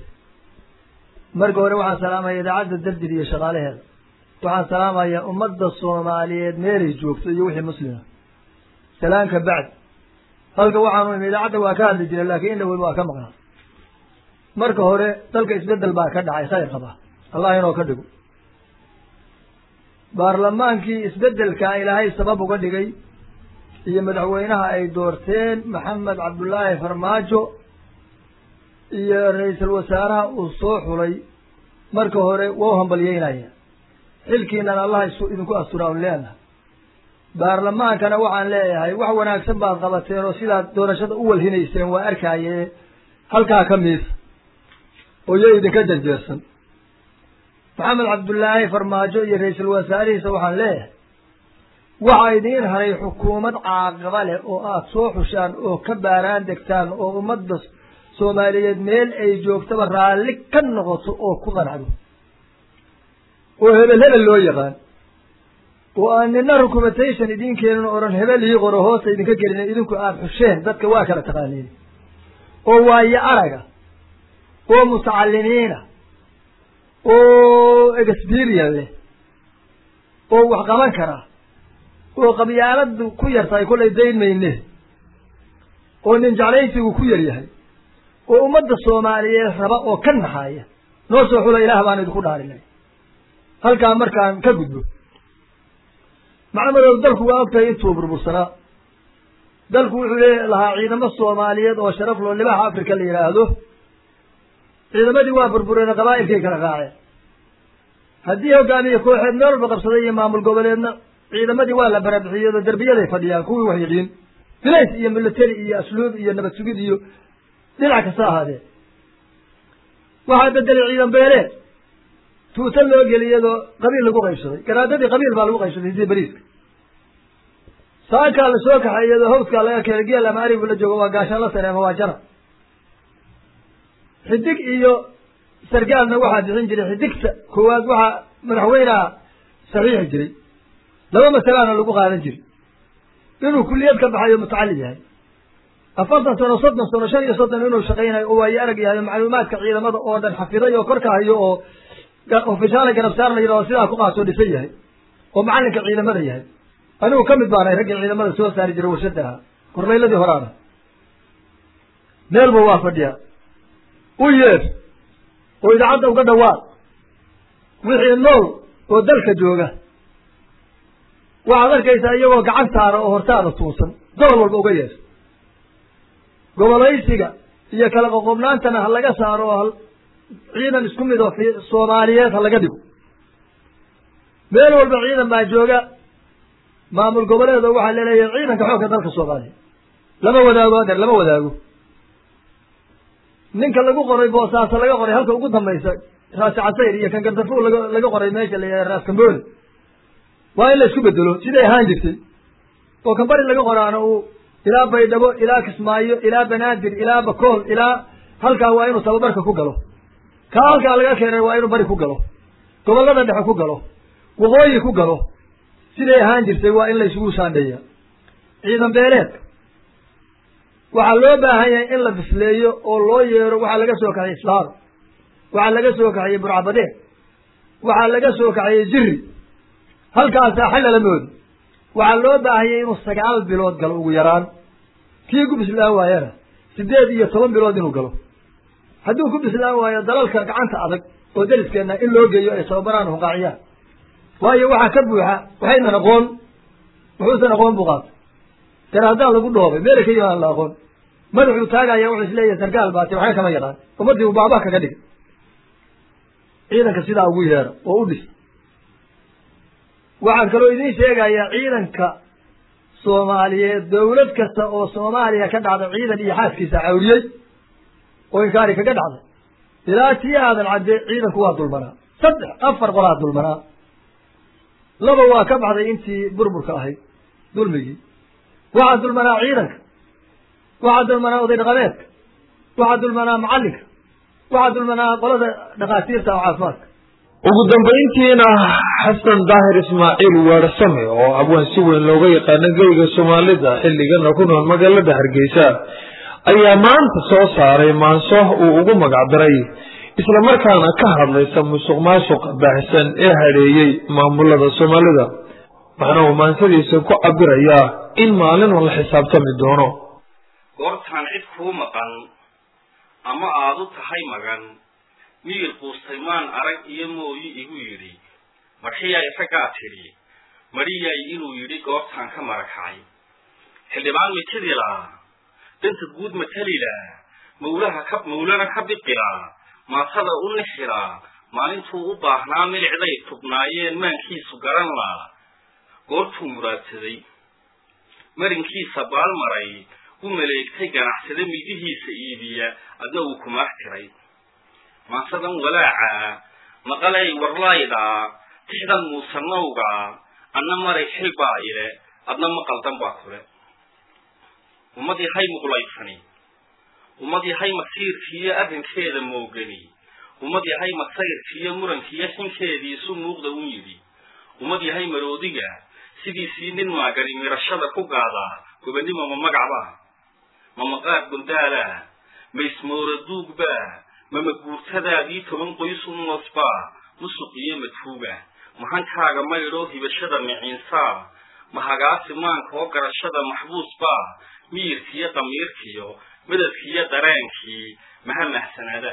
marka hore waxaan salaamaya idaacadda dardir iyo shaqaalaheeda waxaan salaamayaa ummadda soomaaliyeed meelay joogto iyo wixii muslima salaanka bacd halka waxaanu imi idaacadda waa ka hadli jiray laakiin in dhawel waa ka maqnaa marka hore dalka isbeddel baa ka dhacay khayr qaba allah inoo ka dhigo baarlamaankii isbeddelkaa ilaahay sabab uga dhigay iyo madaxweynaha ay doorteen maxamed cabdullaahi farmaajo iyo ra-iisul wasaaraha uu soo xulay marka hore waa u hambalyeynaya xilkiinan allah isu idinku asturaan leenahay baarlamaankana waxaan leeyahay wax wanaagsan baad qabateen oo sidaad doorashada u walhinayseen waa arkaaye halkaa ka miisa oo yo idinka janjeersan maxamed cabdullaahi farmaajo iyo ra-iisul wasaarihiisa waxaan leeyahay waxaa idiin haray xukuumad caaqiba leh oo aada soo xushaan oo ka baaraan degtaan oo ummadda soomaaliyeed meel ay joogtaba raalli ka noqoto oo ku qanacdo oo hebel hebel loo yaqaan oo aan nina recommendation idin keenin o odhan hebel ii qoro hoosta idinka gelina idinku aada xusheen dadka waa kala taqaaniin oo waayo araga oo mutacalimiina oo experience leh oo wax qaban kara oo qabyaaladu ku yartahay kollay dayn mayne oo nin jeclaysigu ku yar yahay oo ummadda soomaaliyeed raba oo ka naxaaya noo soo xula ilaah baan idinku dhaarinay halkaa markaan ka gudbo maxamedow dalku waa ogtahay intuu burbursanaa dalku wuxuu le lahaa ciidamo soomaaliyeed oo sharaf loo libaha africa la yidhaahdo ciidamadii waa burbureen qabaa'ilkay kala raaceen haddii hogaamiye kooxeed meel walba qabsaday iyo maamul goboleedna ciidamadii waa la barabixiyado derbiyaday fadhiyaan kuwii wax yiqiin bilays iyo military iyo asluub iyo nabad sugid iyo dhinac kasta ahaadee waxaa bedelay ciidan beeleed tuuta loo geliyadoo qabiil lagu qaybsaday garaadadii qabiil baa lagu qaybsaday sidii beriiska saankaa la soo kaxay iyadoo hawskaa laga keenay geel ama arigu la joogo waa gaashaan la sare ama waa jana xidig iyo sargaalna waxaa bixin jiray xidigta koowaad waxaa madaxweyneha saxiixi jiray laba masalaana lagu qaadan jiray inuu kuliyad ka baxayo mutacallim yahay afartan sano soddon sano shan iyo soddon inuu shaqaynayo oo waayo arag yahay macluumaadka ciidamada oo dhan xafiday oo korka hayo oo ofishaala garabsaar la yidhahdo sidaa ku qaasoo dhisan yahay oo macallinka ciidamada yahay anigu ka mid baanahay raggii ciidamada soo saari jiray warshada ahaa korlayladii horaana meelba waa fadhiya u yeer oo idaacadda uga dhawaaq wixii nool oo dalka jooga waxaad arkaysaa iyagoo gacan saara oo hortaada tuusan gobol walba uga yeer gobolaysiga iyo kala qoqobnaantana ha laga saaro oo ciidan isku mid oo soomaaliyeed ha laga dhigo meel walba ciidan baa jooga maamul goboleed oo waxaa laleeyahay ciidanka xoogga dalka soomaaliya lama wadaago adeer lama wadaago ninka lagu qoray boosaaso laga qoray halka ugu dambaysa raasi casayr iyo kan gardafuul laga laga qoray meesha la yidhaha raas kambooli waa in la isku bedelo siday ahaan jirtay oo kan bari laga qoraana uu ilaa baydhabo ilaa kismaayo ilaa banaadir ilaa bakool ilaa halkaa waa inuu tababarka ku galo kaa halkaa laga keenay waa inuu bari ku galo gobollada dhexe ku galo waqooyi ku galo siday ahaan jirtay waa in la isugu saandheeya ciidan beeleedka waxaa loo baahan yahay in la bisleeyo oo loo yeero waxaa laga soo kaxiyey islaaro waxaa laga soo kaxiyey burcabadeed waxaa laga soo kaxiyey jiri halkaasaa xallala moodi waxaa loo baahanyay inuu sagaal bilood galo ugu yaraan kii ku bislaan waayana sideed iyo toban bilood inuu galo hadduu ku bislaan waayo dalalka gacanta adag oo dariskeenna in loo geeyo ay tababaraan hunqaaciyaan waayo waxaa ka buuxa waxaynan aqoon wuxuusan aqoon buu qaatay garaadaan lagu dhoobay meela ka yimaan la aqoon madaxuu taagaya wuxuu isleeyahay sarkaal baatay waxba kama yaqaan ummaddii uu baabaa kaga dhigay ciidanka sidaa ugu yeera oo u dhis waxaan kaloo idiin sheegayaa ciidanka soomaaliyeed dawlad kasta oo soomaaliya ka dhacda ciidan iyo xaaskiisa cawriyey oo inkaari kaga dhacday ilaa tii aadan cadde ciidanku waa dulmanaa saddex afar qolaa dulmanaa laba waa ka baxday intii burburka ahayd dulmigii waxaa dulmanaa ciidanka waxaa dulmanaa oday dhaqameedka waxaa dulmanaa macallinka waxaa dulmanaa qolada dhakhaatiirta oo caafimaadka ugu dambayntiina xasan daahir ismaaciil weersame oo abwaan si weyn looga yaqaano geyga soomaalida xilligana ku nool magaalada hargeysa ayaa maanta soo saaray maanso uu ugu magacdaray islamarkaana ka hadlaysa musuq maasuqa baahsan ee hadheeyey maamulada soomaalida waxaana uu maansadiisa ku cabirayaa in maalin la xisaabtami doono goortaan cid kuu maqan ama aad u tahay magan miyir quustay maan arag iyo mooyi igu yidhi marxiyaa isagaa tidhi mariyay inuu yidhi goortaan ka marakacay xildhibaan mitidilaa danta guud matalilaa mawlaha ka mawlana ka biqilaa maasada u nixilaa maalintuu u baahnaa milicday tubnaayeen maankiisu garan laa goortuu muraadsaday marinkiisa baalmaray u maleegtay ganacsade midihiisa iibiya adna uu kumaax tiray maasadan walaaca maqalay warlaaydaa tixdan muusanowga anna maray xil baa ile adna maqaldan baa kule ummad yahay muqulaysani ummad yahay masiirkiiyo arrinkeeda moogani ummad yahay masayrkiiyo murankiiyo xinkeediisu muuqda un yidhi ummad yahay maroodiga sidiisii nin maagani mirashada ku gaadaa gobannimo ma magacbaa ma maqaad gundaalaa ma ismoora duugbaa mama guurtadaadii toban qoys u noosbaa musuq iyo madfuuga mahankaaga maydhoo hibashada miciinsaa mahagaasi maanka oo garashada maxbuusbaa miyirkiiyo damiirkiyo madadkiiyo dareenkii maha mahsanaada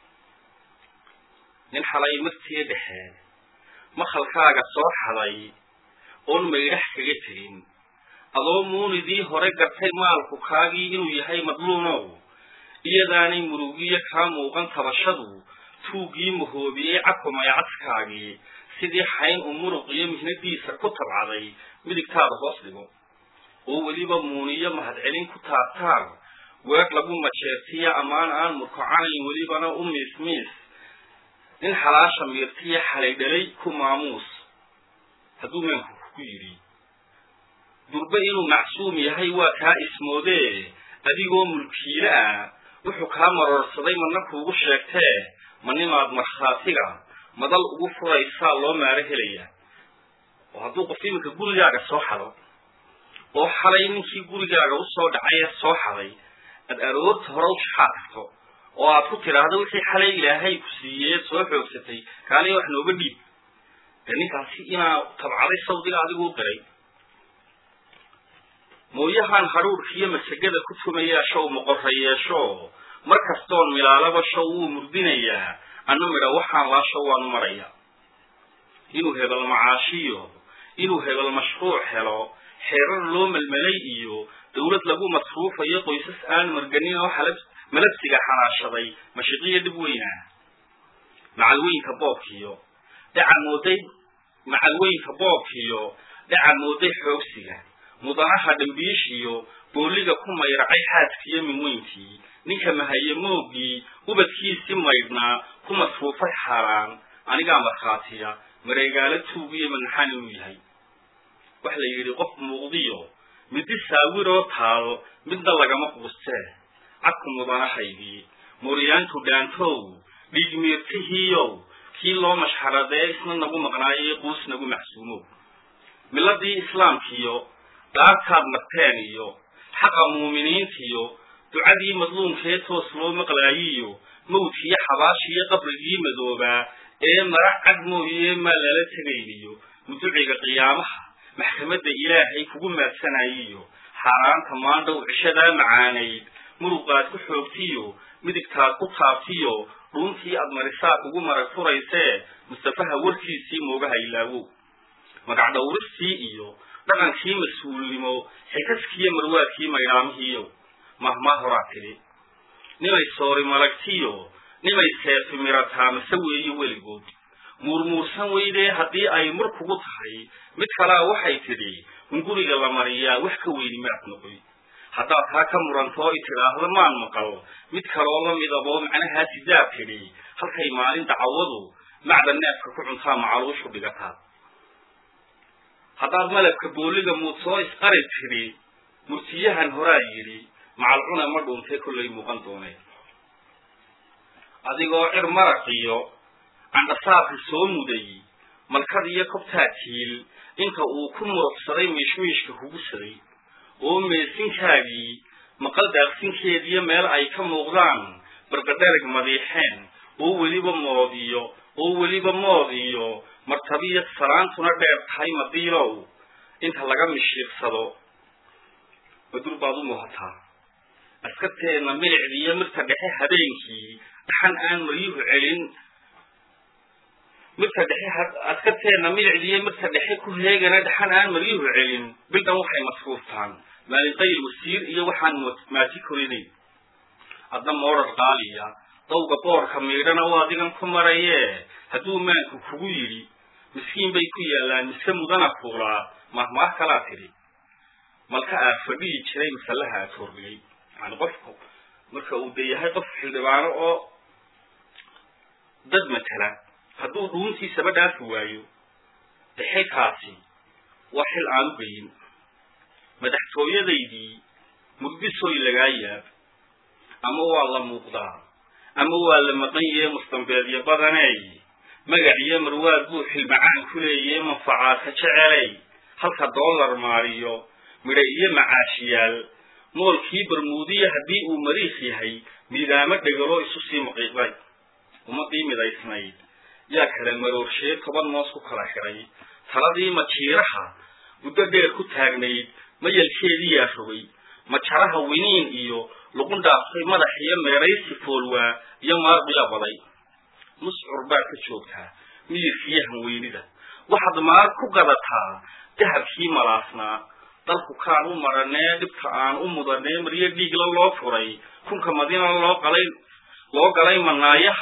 nin xalay martii dhexe makhalkaaga soo xaday oon maydhax kaga tegin adoo muunidii hore gartay maalku kaagii inuu yahay madluumow iyadaanay murugiyo kaa muuqan tabashadu tuuggii mahoobiyey cakumay cadkaagii sidii xayn u muruq iyo mihnadiisa ku tabcaday midigtaada hoos dhigo oo weliba muuniyo mahadcelin ku taabtaan weer lagu majeertiya ammaan aan murkocanayn welibana u miis miis nin xalaasha miirtiya xalay dhalay ku maamuus hadduu meenku ku yidhi durbe inuu macsuum yahay waa kaa ismoodee adigoo mulkiile ah wuxuu kaa maroorsaday madna kuugu sheegtee ma nimaad markhaatiga madal ugu furaysaa loo maaro helaya oo hadduu qof iminka gurigaaga soo xado oo xalay ninkii gurigaaga usoo dhacay ee soo xaday aad aroorta hore u shaxaa tagto oo aad ku tidhaahdo wixii xalay ilaahay ku siiyey soo xoogsatay kaaliya wax nooga dhiib dee ninkaasi inaa tabcaday sawdiga adiguu diray mooyahan hadhuurkiiyo masagada ku tumayaa show moqorra yeesho mar kastoon milaalaba show wuu murdinayaa anna midha waxaan laasho waanu maraya inuu hebel macaashiyo inuu hebel mashruuc helo xeerar loo melmelay iyo dawlad lagu masruufayo qoysas aan marganin oo xalab malabsiga xanaashaday mashiqiyo dhib weyna macalweynka boobkiyo dhaca mooday macalweynka boobkiyo dhaca mooday xoogsiga mudanaha dhambiishiyo booliga ku mayracay xaaskiyo minweynkii ninka mahaye moogii ubadkiisii maydhnaa ku masruufay xaaraan anigaa markhaatiya mareegaalo tuugiyo manaxaan inuu yahay wax la yidhi qof muuqdiyo midi saawiroo taal midna lagama quustee cadku mudanahaygii mooryaantu dhaantow dhiigmiirtihiiyow kii loo mashxaradee isna nagu maqnaayo quus nagu macsuumow miladii islaamkiyo dhaartaad marteen iyo xaqa muuminiintiyo ducadii madluumkee toos loo maqlaayiyo mawdkiyo xabaashiyo qabrigii madoobaa ee marac cad mooye maa lala tegayniyo muduciga qiyaamaha maxkamadda ilaahay kugu maadsanayiyo xaaraanta maandhow cishadaa macaanayd muruqaad ku xoogtiyo midigtaad ku taabtiyo dhuuntii aad marisaad ugu marag furaysee mustafaha warkiisii moogaha ilaawow magac dhawristii iyo dhaqankii mas-uulnimo xikaskiiyo marwaadkii maydhaamihiiyo mahmaa horaa tidhi nimay soori malagtiyo nimay seefi mirataa mase weeyo weligood muurmuursan weydee haddii ay mur kugu tahay mid kalea waxay tidhi hunguriga la mariyaa wax ka weyni maad noqoy haddaad taa ka murantoo i tidhaahdo maan maqal mid kaloo la midaboo macnahaa sidaad tidhi halkay maalin dacawadu macda neefka ku cuntaa macaluushu dhigataa haddaad malabka booliga muud soo isqari tidhi murtiyahan horaa yidhi macalcuna ma dhuuntay kollay muuqan dooneen adigoo cir maraqiyo candhasaabka soo muday malkad iyo kobtaa tiil inta uu ku muruqsaday miishmiishka hugusaday oo meesinkaagii maqal daaqsinkeediyo meel ay ka muuqdaan barqadharag madiixeen oo weliba moodiyo oo weliba moodiyo martabiyo salaantuna dheer tahay madiilow inta laga mishiiqsado badur baad u muuhataa askarteenna milicdiiyo mirta dhexe habeenkii dhaxan aan maryuhu celin mirta dhexe askarteenna milicdiiyo mirta dhexe ku heegana dhaxan aan maryuhu celin bildan waxay masruuftaan maalinqayl wasiir iyo waxaan maati korinayn adna moorar qaaliya dawga boorka miidhana oo adigan ku marayee hadduu maanku kugu yidhi miskiin bay ku yaallaan mise mudana fuulaa mahmaah kalaa tidhi malka aad fadhiyi jiray masallaha aad hordhigay yani qofku marka uu de yahay qof xildhibaano oo dad matala hadduu dhuuntiisaba dhaafi waayo dhexekaasi waa xil aan u geyin madaxtooyadaydii mugdisoy lagaa yaab ama waa la muuqdaa ama waa la maqan yahe mustambeedyo badaney magac iyo marwaad buu xilmacaan ku leeyahe manfacaadka jeceley halka dollar maariyo midha iyo macaashiyaal moolkii barmuudiya haddii uu mariikh yahay miidaamo dhegaloo isu sii maqiiqday ummadii midaysnayd yaa kala maroorsheey toban moos ku kala xidhay taladii majiiraha muddo dheer ku taagnayd mayalkeedii yaa rogay majaraha winiin iyo luqun dhaaftay madax iyo meeraysi foolwaa iyo maarqiyaa baday muscur baad ka joogtaa miyirkiiyo hanweynida waxaad maar ku gadataa dahabkii malaasnaa dalku kaan u maranee dhibka aan u mudanee maryo dhiigla loo furay kunka madina loo qalay loo galay manaayaha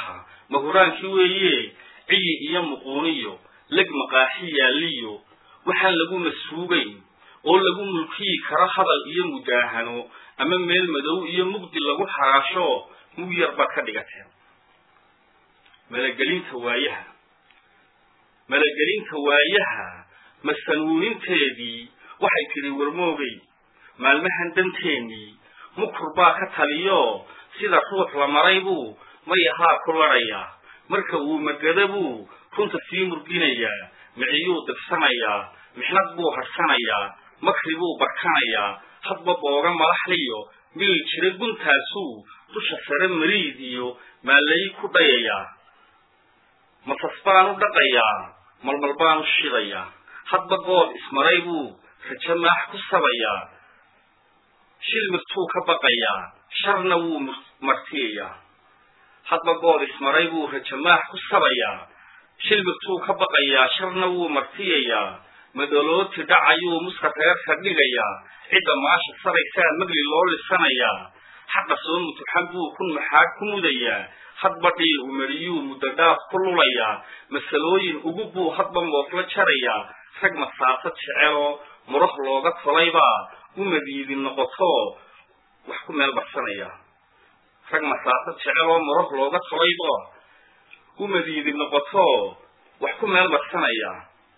mahuraankii weeye ciyi iyo muquuniyo leg maqaaxi yaalliyo waxaan lagu masuugayn oo lagu mulkiyi karo hadal iyo mudaahano ama meel madow iyo mugdi lagu xaraasho mug yar baad ka dhigateen malagelinta waayaha malagelinta waayaha masanuuninteedii waxay tidhi warmoogay maalmahan danteennii mukur baa ka taliyo sida ruux la maray buu mayahaa ku ladhayaa marka uu magada buu runta sii murginayaa miciyuu dirsanayaa mixnad buu harsanayaa makri buu barkanayaa hadba booga malaxliyo mili jira guntaasuu dusha sare mariid iyo maalayi ku dhayayaa masas baan u dhaqayaa malmal baan u shidayaa hadba good ismaray buu rajo maax ku sabayaa shil mirtuu ka baqayaa sharna wuu martiyayaa hadba good ismaray buu rajo maax ku sabayaa shil mirtuu ka baqayaa sharna wuu martiyayaa madalooti dhacayuu muska reerka dhigayaa cidda maasha saraysaa magli loo lisanayaa xaqa soo mutuxan buu kun maxaag ku mudayaa hadba dhiil umariyuu muddo dhaaf ku lulayaa masalooyin ugu buu hadba moofla jarayaa rag masaasad jeceloo murah looga tolaybaa u madiidin noqoto wax ku meel barsanaya rag masaasad jeceloo murah looga tolayba u madiidin noqoto wax ku meel barsanaya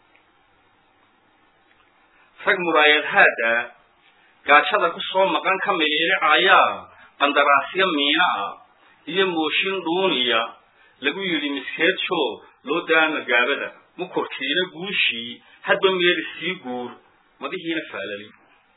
rag muraayadhaada gaajada ku soo maqan ka miliilicayaa qandaraasyo miina ah iyo mooshin dhuuniya lagu yidhi miskeedsho loo daa magaabada mukorkiina guushii hadba meeli sii guur madihiina faalali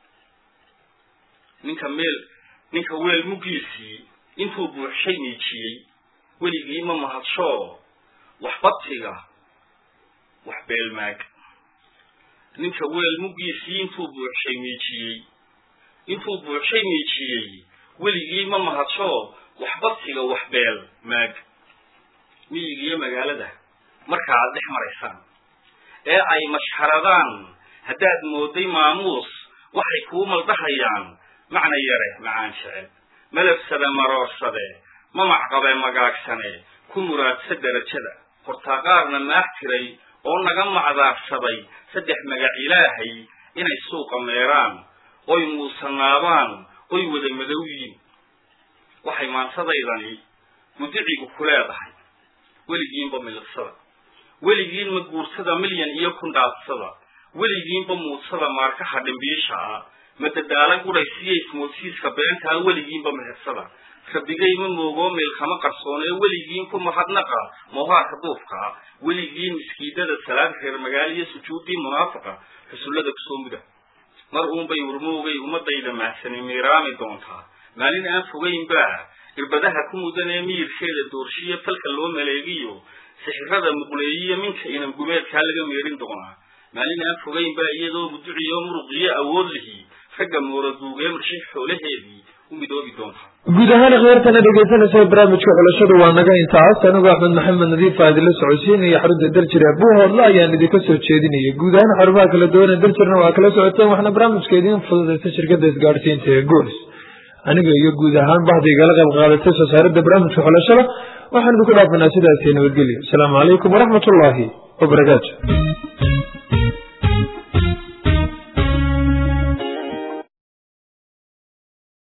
ninka meel ninka weel muggiisii intuu buuxshay miijiyey weligii ma mahadsho wax badtiga wax beelmaag ninka weel muggiisii intuu buuxshay miijiyey intuu buuxshay miijiyey weligii ma mahadsho wax badsiga wax beel maag miyigiiyo magaalada marka aad dhex maraysaan ee ay mashxaradaan haddaad mooday maamuus waxay kuu maldahayaan macna yare macaan jecel malabsade maroorsade mamacqabe magaagsane ku muraadsa derajada hortaaqaarna maah tiray oo naga macdaarsaday saddex magac ilaahay inay suuqa meeraan oy muusanaabaan oy wada madow yiin waxay maansadaydani mudicigu ku leedahay weligiinba miliqsada weligiinma guursada milyan iyo kun dhaadsada weligiinba muudsada maarkaha dhimbiisha ah madadaala gudhaysiyo ismoodsiiska beentaa weligiinba mehersada rabigayma moogoo meelkama qarsoonee weligiin ku mahadnaqa moohaarka duufka ah weligiin miskiidada salaad reer magaaliyo sujuuddii munaafiqa xusullada kusoo muda mar uunbay warmoogay ummadayda mahsani miiraami doontaa maalin aan fogaynbaa irbadaha ku mudanee miyirkeeda doorshiyo falka loo maleegiyo sixirada muqleeyiyo minka inan gumeedkaa laga meerin doonaa maalin aan fogaynbaa iyadoo muduciyo muruqiyo awood lihi ragga mooraduugee marshay xoolaheedii u midoobi doontaa guud ahaan akhyaartana dhegaysanaysa barnaamijka xulashadu waa naga intaas anigoo axmed maxamed nadiif aa idinla socodsiinaya xarunta darjir ee buuhoodla ayaan idinka soo jeedinaya guud ahaan xarumaha kala duwan ee darjirna waa kala socoteen waxna barnaamijka idiin fududaysa shirkadda isgaadhsiinta ee gools aniga iyo guud ahaan bahda igala qayb qaadatay soo saaridda barnaamijka xulashada waxaan idinku dhaafanaa sidaasi nabadgelyo asalaamu calaykum waraxmat ullaahi wabarakaatu